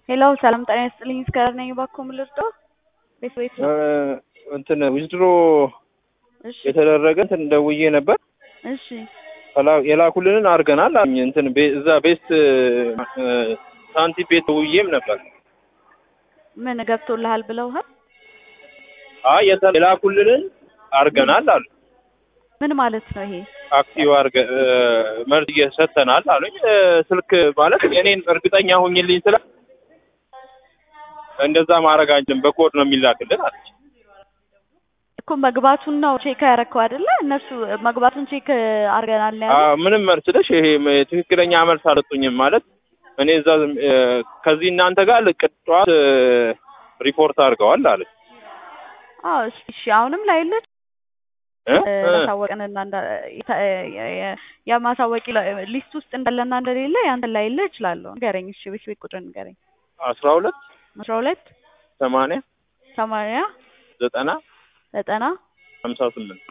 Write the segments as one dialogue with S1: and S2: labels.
S1: ሄሎ ሰላም ጤና ይስጥልኝ። እስከዳር ነኝ። እባክዎ ምን ልርዳዎ? ቤት ቤት ነው።
S2: እንትን ዊዝድሮ
S1: እሺ
S2: የተደረገ እንትን ደውዬ ነበር
S1: እሺ
S2: ከላ- የላኩልንን አድርገናል አሉኝ። እንትን ቤ- እዛ ቤስት ሳንቲ ቤት ደውዬም ነበር።
S1: ምን ገብቶልሃል ብለውሃል?
S2: አይ የተ- የላኩልንን አድርገናል አሉ።
S1: ምን ማለት ነው ይሄ?
S2: አክቲቭ አድርገ መርዝ እየሰተናል አሉኝ። እ፣ ስልክ ማለት የኔን እርግጠኛ ሁኝልኝ ስለ እንደዛ ማድረግ አንችልም በኮድ ነው የሚላክልን አለች።
S1: እኮ መግባቱን ነው ቼክ ያረከው አይደለ? እነሱ መግባቱን ቼክ አድርገናል ነው
S2: አዎ፣
S1: ያሉት።
S2: ምንም መልስለሽ ይሄ ም- ትክክለኛ መልስ አልሰጡኝም ማለት እኔ እዛ ዝም- እ፣ ከዚህ እናንተ ጋር ልቅ ጠዋት እ፣ ሪፖርት አድርገዋል አለች።
S1: አዎ እሺ እሺ። አሁንም ላይለች
S2: እ? እ፣
S1: ማሳወቅንና እንዳ- የተ- የ- የ- የማሳወቂ ሊስት ውስጥ እንዳለና እንደሌለ ያንተን ላይለ እችላለሁ። ንገረኝ። እሺ ቤት ቤት ቁጥር ንገረኝ።
S2: አስራ ሁለት
S1: አስራ ሁለት
S2: ሰማንያ
S1: ሰማንያ
S2: ዘጠና
S1: ዘጠና
S2: ሀምሳ ስምንት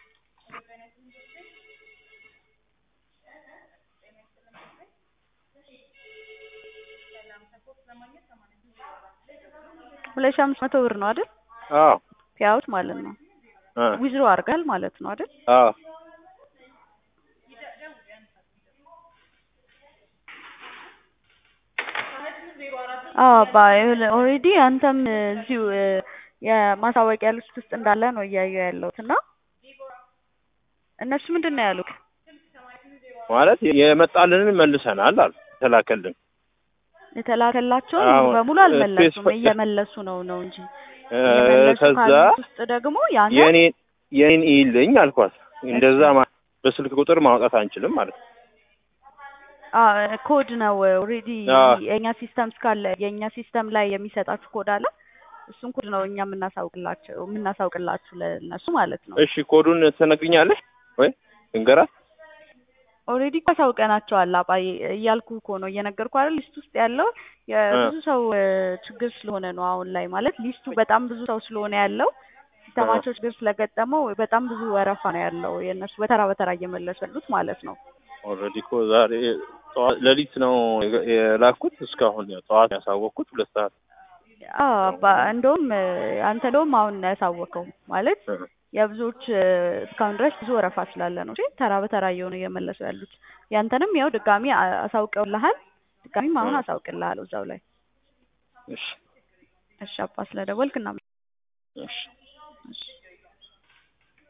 S1: ሁለት ሺህ አምስት መቶ ብር ነው አይደል?
S2: አዎ
S1: ፒያውት ማለት ነው።
S2: እ፣
S1: ዊዝሮ አድርጋል ማለት ነው አይደል?
S2: አዎ
S1: አዎ አባ ኦልሬዲ አንተም እዚሁ እ፣ የማሳወቂያ ሊስት ውስጥ እንዳለ ነው እያየሁ ያለሁት እና እነሱ ምንድን ነው ያሉት?
S2: ማለት የመጣልንን መልሰናል አሉ የተላከልን
S1: የተላከላቸውን
S2: አዎ፣
S1: ሙሉ በሙሉ አልመለሱም።
S2: ስፔስ-
S1: እየመለሱ ነው ነው እንጂ
S2: እ፣
S1: እየመለሱ
S2: ከዛ
S1: ካሉት ውስጥ ደግሞ ያንተ
S2: የኔን የኔን ይልኝ አልኳት። እንደዛ ማ- በስልክ ቁጥር ማውጣት አንችልም ማለት ነው።
S1: አዎ ኮድ ነው ኦልሬዲ
S2: አዎ።
S1: የእኛ ሲስተም እስካለ የእኛ ሲስተም ላይ የሚሰጣችሁ ኮድ አለ። እሱን ኮድ ነው እኛ የምናሳውቅላቸው የምናሳውቅላችሁ ለእነሱ ማለት ነው።
S2: እሺ ኮዱን ትነግሪኛለሽ ወይ እንገራት?
S1: ኦልሬዲ እኮ አሳውቀናቸዋል። አባዬ እያልኩ እኮ ነው እየነገርኩ አይደል። ሊስት ውስጥ ያለው የብዙ ሰው እ፣ ችግር ስለሆነ ነው አሁን ላይ ማለት ሊስቱ በጣም ብዙ ሰው ስለሆነ ያለው ሲስተማቸው ችግር ስለገጠመው በጣም ብዙ ወረፋ ነው ያለው የእነሱ በተራ በተራ እየመለሱ ያሉት ማለት ነው።
S2: ኦልሬዲ እኮ ዛሬ ጠዋት ሌሊት ነው የገ- የላኩት እስካሁን ያው ጠዋት ያሳወቅኩት ሁለት ሰዓት
S1: አዎ አባ እንደውም እ፣ አንተ እንደውም አሁን ነው ያሳወቀው ማለት
S2: እ፣
S1: የብዙዎች እ፣ እስካሁን ድረስ ብዙ ወረፋ ስላለ ነው እንጂ ተራ በተራ እየሆኑ እየመለሱ ያሉት። ያንተንም ያው ድጋሚ አ- አሳውቀውልሃል። ድጋሚም አሁን
S2: እ።
S1: አሳውቅልሃል እዛው ላይ።
S2: እሺ
S1: እሺ አባ ስለደወልክ እና
S2: እሺ
S1: እሺ